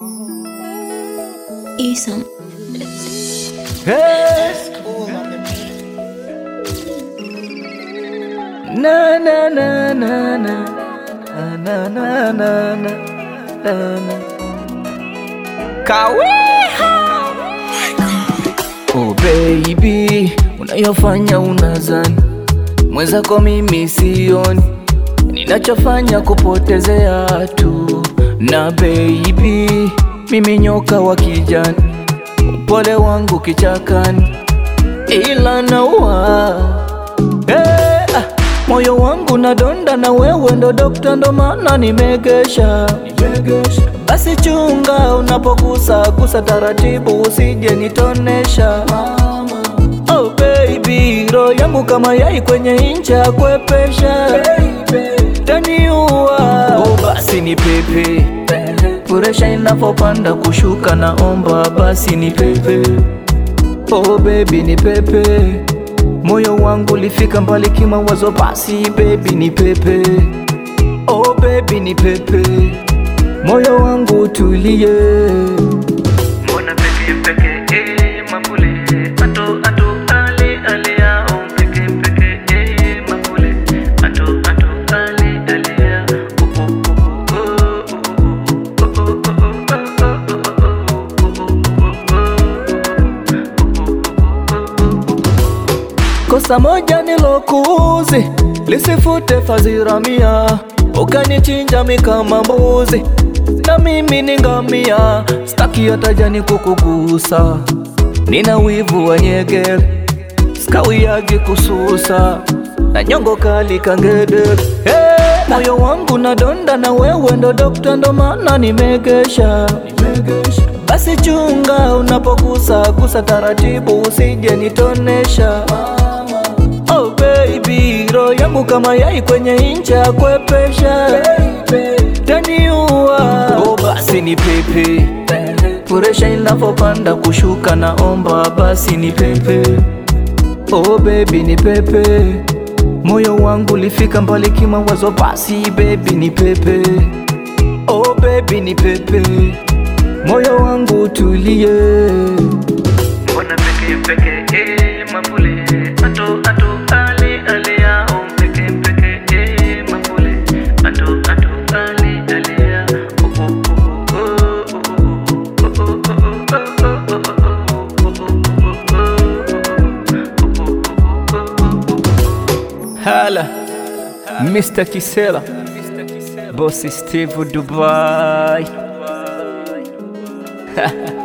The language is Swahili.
Isom. Hey. Na na na na na na na na na na na Kawiha Oh baby, unayofanya unazani mwenzako mimi sioni, ninachofanya kupotezea tu. Na baby, mimi nyoka wa kijani, upole wangu kichakani, ila naua hey, ah, moyo wangu nadonda, na wewe ndo dokta, ndo maana nimegesha basi chunga unapogusa gusa taratibu, usije nitonesha Oh baby, roho yangu kama yai kwenye incha ya kwepesha taniua. Oh basi ni pepe, puresha inapopanda kushuka, naomba basi ni pepe. Oh baby ni pepe, moyo wangu lifika mbali kimawazo, basi baby ni pepe. Oh baby ni pepe, moyo wangu utulie. Mbona peke peke eh mambule ato ato ale ale ya oh peke peke eh mambule ato ato ale ale ya oh oh oh oh oh oh Kosa moja nilokuuzi lisifute fadhila mia, ukanichinja mi kama mbuzi na mimi ni ngamia, staki hata jani kukugusa, nina wivu wa nyegere, skawiyagi kususa na nyongo kali kangede hey, moyo wangu nadonda, na wewe ndo dokta, ndo maana nimegesha basi chunga unapogusa gusa taratibu, usije nitonesha. Oh baby, roho yangu kama yai kwenye incha ya kwepesha taniua. Oh basi ni pepe, puresha inapopanda kushuka, naomba basi ni pepe. Oh baby ni pepe, moyo wangu lifika mbali kimawazo, basi baby ni pepe. Oh baby ni pepe, moyo wangu utulie. Mbona peke peke eh mambule ato ato ale ale ya oh peke peke eh mambule ato ato ale ale ya oh oh oh oh oh Hala, Mr. Kisela, Bossy Steve Dubai.